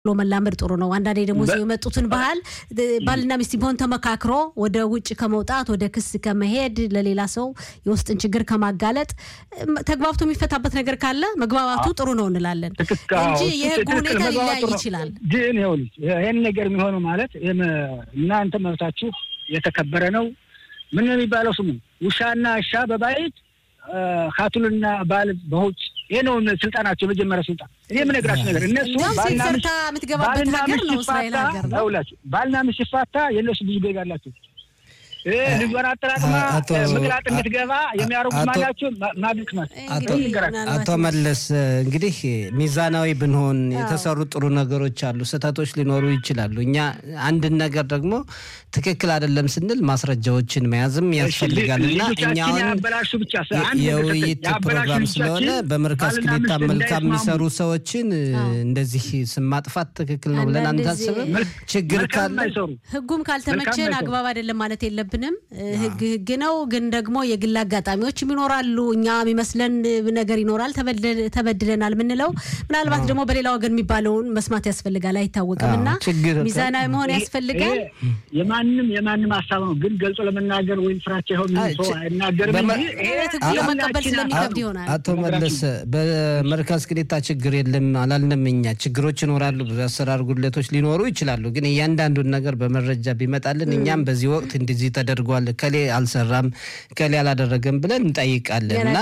ብሎ መላመድ ጥሩ ነው። አንዳንዴ ደግሞ እዚሁ የመጡትን ባህል ባልና ሚስት ቢሆን ተመካክሮ ወደ ውጭ ከመውጣት ወደ ክስ ከመሄድ ለሌላ ሰው የውስጥን ችግር ከማጋለጥ ተግባብቶ የሚፈታበት ነገር ካለ መግባባቱ ጥሩ ነው እንላለን እንጂ የህጉ ሁኔታ ሊለያይ ይችላል። ግን ይኸውልሽ ይህን ነገር የሚሆነው ማለት እናንተ መብታችሁ የተከበረ ነው። ምን ነው የሚባለው ስሙ ውሻና እሻ በባይት ካቱልና ባል በውጭ ይህ ነው ስልጣናቸው፣ የመጀመሪያ ስልጣን። እኔ የምነግራችሁ ነገር እነሱ ባልና የምትገባበት ሀገር ነው እስራኤል ሀገር ነው። ባልና ሚስት ሲፋታ የእነሱ ብዙ ቤጋ አላቸው። ልጇን አጠራቅማ ምቅላጥ እንድትገባ የሚያደርጉት ማናቸው ማግልት ናቸው። አቶ መለስ እንግዲህ ሚዛናዊ ብንሆን የተሰሩ ጥሩ ነገሮች አሉ፣ ስህተቶች ሊኖሩ ይችላሉ። እኛ አንድን ነገር ደግሞ ትክክል አይደለም ስንል ማስረጃዎችን መያዝም ያስፈልጋል እና እኛውን የውይይት ፕሮግራም ስለሆነ በመርካዝ ክሊታ መልካም የሚሰሩ ሰዎችን እንደዚህ ስም ማጥፋት ትክክል ነው ብለን አንታስብም። ችግር ካለ ህጉም ካልተመቸን አግባብ አይደለም ማለት የለብንም። ህግ ህግ ነው፣ ግን ደግሞ የግል አጋጣሚዎችም ይኖራሉ። እኛ የሚመስለን ነገር ይኖራል፣ ተበድለናል ምንለው ምናልባት ደግሞ በሌላ ወገን የሚባለውን መስማት ያስፈልጋል፣ አይታወቅም እና ሚዛናዊ መሆን ያስፈልጋል። የማንም የማንም ሀሳብ ነው፣ ግን ገልጾ ለመናገር ወይም ፍራቻ ይሆን ሰው አይናገርም እንጂ ለመቀበል ስለሚከብድ ይሆናል። አቶ መለስ በመርካዝ ቅሊታ ችግር የለም አላልንም። እኛ ችግሮች ይኖራሉ፣ ብዙ አሰራር ጉድለቶች ሊኖሩ ይችላሉ። ግን እያንዳንዱን ነገር በመረጃ ቢመጣልን እኛም በዚህ ወቅት እንደዚህ ተደርጓል፣ ከሌ አልሰራም፣ ከሌ አላደረገም ብለን እንጠይቃለን እና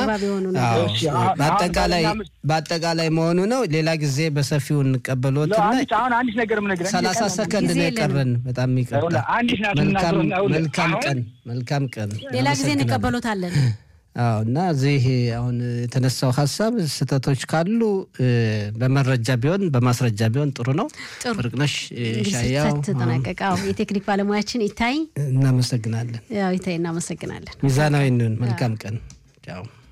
በአጠቃላይ መሆኑ ነው። ሌላ ጊዜ በሰፊው እንቀበሎትና ሰላሳ ሰከንድ ነው የቀረን። በጣም ይቀርታል። መልካም ቀን መልካም ቀን። ሌላ ጊዜ እንቀበሎታለን። አዎ እና እዚህ አሁን የተነሳው ሀሳብ ስህተቶች ካሉ በመረጃ ቢሆን በማስረጃ ቢሆን ጥሩ ነው። ፍርቅነሽ ሻያው ተጠናቀቀ። የቴክኒክ ባለሙያችን ይታይ እናመሰግናለን። ያው ይታይ እናመሰግናለን። ሚዛናዊ እንሁን። መልካም ቀን ቻው።